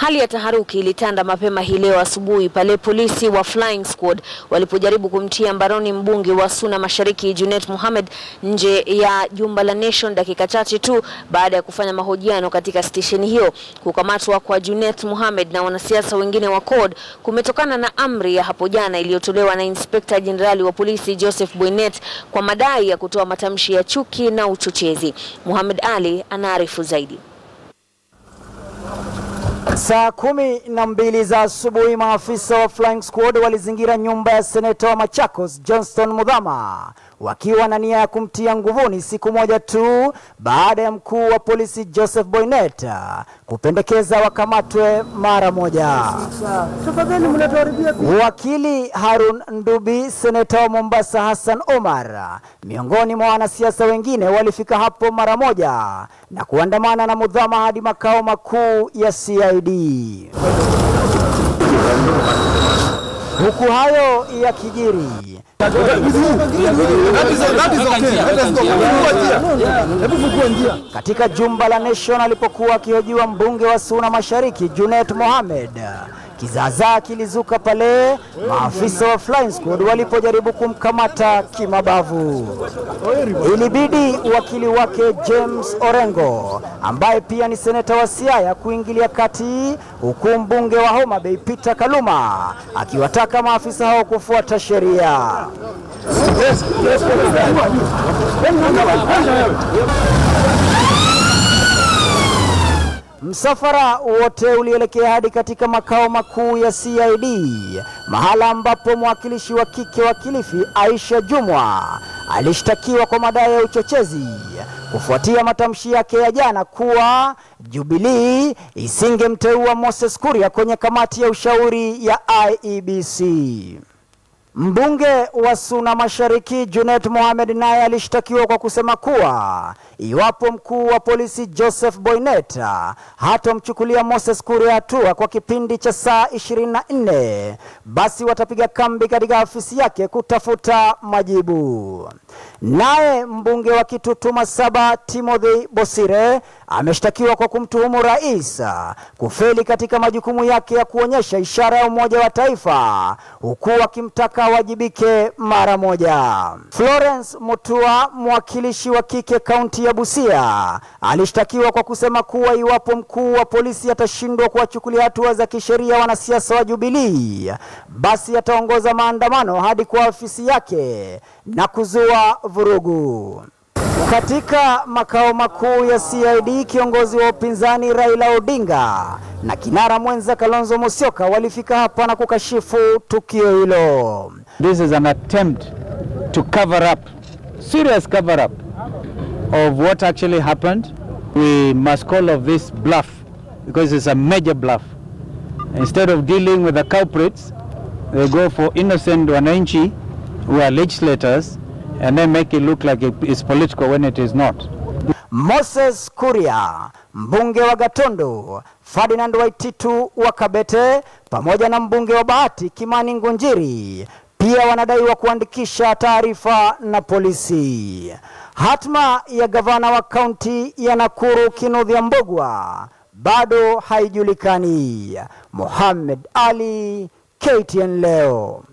Hali ya taharuki ilitanda mapema hii leo asubuhi pale polisi wa Flying Squad walipojaribu kumtia mbaroni mbunge wa Suna Mashariki Junet Mohamed nje ya jumba la Nation dakika chache tu baada ya kufanya mahojiano katika stesheni hiyo. Kukamatwa kwa Junet Mohamed na wanasiasa wengine wa CORD kumetokana na amri ya hapo jana iliyotolewa na Inspekta Jenerali wa polisi Joseph Boynet kwa madai ya kutoa matamshi ya chuki na uchochezi. Mohamed Ali anaarifu zaidi. Saa kumi na mbili za asubuhi maafisa wa Flying Squad walizingira nyumba ya seneta wa Machakos Johnston Muthama wakiwa na nia ya kumtia nguvuni siku moja tu baada ya mkuu wa polisi Joseph Boynet kupendekeza wakamatwe mara moja. Wakili Harun Ndubi, seneta wa Mombasa Hassan Omar, miongoni mwa wanasiasa wengine walifika hapo mara moja na kuandamana na Muthama hadi makao makuu ya CID. Huku hayo yakijiri, katika jumba la Nation alipokuwa akihojiwa mbunge wa Suna Mashariki Junet Mohamed, kizaazaa kilizuka pale maafisa wa Flying Squad walipojaribu kumkamata kimabavu. Ilibidi wakili wake James Orengo ambaye pia ni seneta wa Siaya kuingilia kati, huku mbunge wa Homa Bay Peter Kaluma akiwataka maafisa hao kufuata sheria. Msafara wote ulielekea hadi katika makao makuu ya CID, mahala ambapo mwakilishi wa kike wa Kilifi Aisha Jumwa alishtakiwa kwa madai ya uchochezi kufuatia matamshi yake ya jana kuwa Jubilee isingemteua Moses Kuria kwenye kamati ya ushauri ya IEBC. Mbunge wa Suna Mashariki Junet Mohamed naye alishtakiwa kwa kusema kuwa iwapo mkuu wa polisi Joseph Boynet hatomchukulia Moses Kuria hatua kwa kipindi cha saa 24 basi watapiga kambi katika afisi yake kutafuta majibu. Naye mbunge wa Kitutuma Saba Timothy Bosire ameshtakiwa kwa kumtuhumu rais kufeli katika majukumu yake ya kuonyesha ishara ya umoja wa taifa huku akimtaka awajibike mara moja. Florence Mutua, mwakilishi wa kike kaunti ya Busia, alishtakiwa kwa kusema kuwa iwapo mkuu wa polisi atashindwa kuwachukulia hatua za kisheria wanasiasa wa Jubilee, basi ataongoza maandamano hadi kwa ofisi yake na kuzua vurugu. Katika makao makuu ya CID, kiongozi wa upinzani Raila Odinga na kinara mwenza Kalonzo Musyoka walifika hapa na kukashifu tukio hilo. This is an attempt to cover up, serious cover up of what actually happened. We must call of this bluff because it's a major bluff. Instead of dealing with the culprits, they go for innocent wananchi who are legislators and then make it look like it is political when it is not. Moses Kuria, mbunge wa Gatundu, Ferdinand Waititu wa Kabete pamoja na mbunge wa Bahati Kimani Ngunjiri pia wanadaiwa kuandikisha taarifa na polisi. Hatma ya gavana wa kaunti ya Nakuru Kinudhia Mbugwa bado haijulikani. Mohamed Ali, KTN leo.